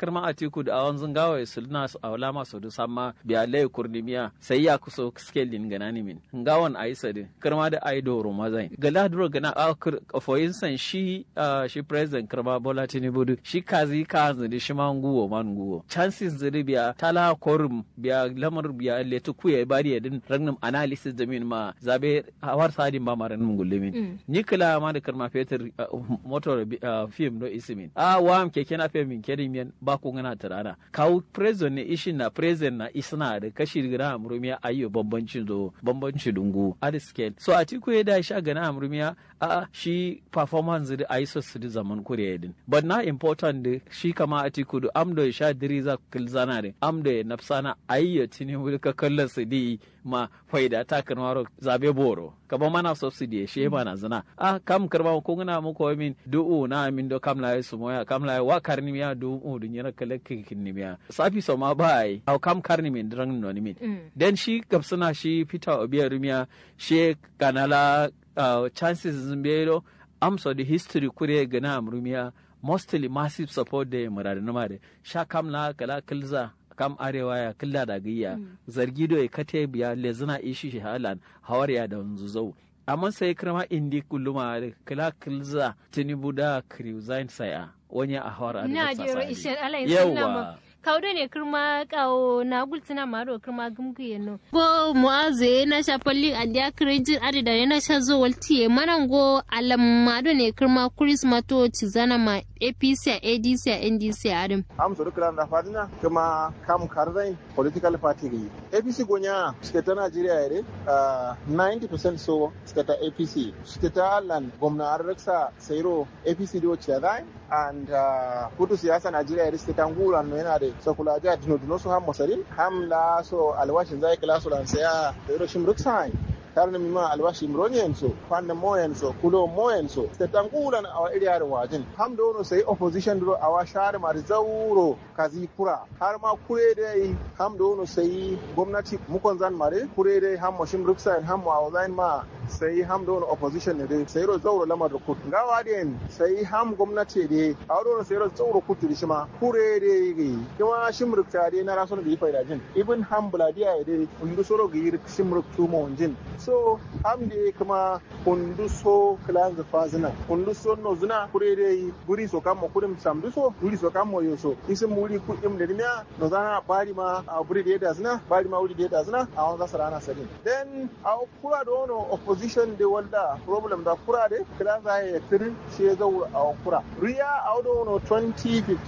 karma atiku da awan zungawa sulna a wala masu du samma biya lay kurnimiya sai ya kuso skelin ganani min ngawan aisa de karma da aido romazai gala duro gana a for instance shi shi president karma bola tinubu shi kazi ka zuri shi ma nguwo man nguwo chances zuri biya tala korum biya lamar biya letu kuya bari din ragnum analysis da min ma zabe hawar sadin ba maran mun gullumin ni kila ma da karma fetur motor film do isimin a wam keke na fe min kedin yan ba ku ngana tarana kawu president ne ishin na president na isna da kashi gira amrumiya ayyo bambancin zo bambancin dungu at scale so a tiku ya da sha gana amrumiya a shi performance da aiso su da zaman kuriya din but na important da shi kama a tiku da amdo ya sha diriza kilzana da amdo ya nafsana ayyo tini ka kallon su di ma faida ta kanwaro zabe boro kaba mana subsidy she mana zina a kam karba ko ngana mu ko min du'u na min do kam la su moya kam la wa karni miya du'u dun yana kala kin ni miya safi so ma bai au kam karni min dran no ni min den shi gabsuna shi fita obiya rumiya she kanala chances zimbero amso the history kure gana amrumiya mostly massive support da murada na mare sha kam la kala kilza kam arewa ya killa da gayya zargi do ya kate biya lezina ishi shi halan hawar ya da wanzu zau amma sai kirma indi kulluma da kila kilza tinubu da kriuzain saya wani a hawar a na jero ishen alayin yawa kawdo ne kirma kawo na gultina maro kirma gumgu yeno go muaze na sha palli andia krejin adi da na sha zo walti manan go alam mado ne kirma christmas to tizana ma apc a adc a ndc a adam am so dukkan da fadina kuma kam karzai political party gi apc gonya suke ta najeriya yare 90% so suke ta apc suke ta lan gwamna arraksa sairo apc do chadai and kudu siyasa najeriya yare suke ta ngura no yana da sakula ja dino dino so ham mosarin ham la so alwashin zai kila so lan saya da rashin ruksai tare da mima albashi mroniyan so kwanna moyan so kulo moyan so ta tangulan awa iriyar wajin ham da wono sai opposition duro awa share mar zauro kazi kura har ma kure dai ham da wono sai gwamnati mukon zan mare kure dai ham moshim ruksa ham wa zain ma sai ham da wono opposition ne dai sai ro zauro lamar rukut gawa den sai ham gwamnati dai a wono sai ro zauro kutu shi ma kure dai kuma shim rukta dai na rasul da yi faida jin ibn ham buladiya dai undu soro gi shim ruktu mo jin so amde kuma kundu so kilan zafa zina kundu so no zina kure dai guri so kamo kudim samdu so guri so kamo yo so isin muri kudim da dimiya no zana bari ma a guri da yada zina bari ma wuri da yada zina a wanda sarana sadin then a kura da wono opposition de wanda problem da kura de kilan za ya tirin shi ya zaura a kura riya a wono 2015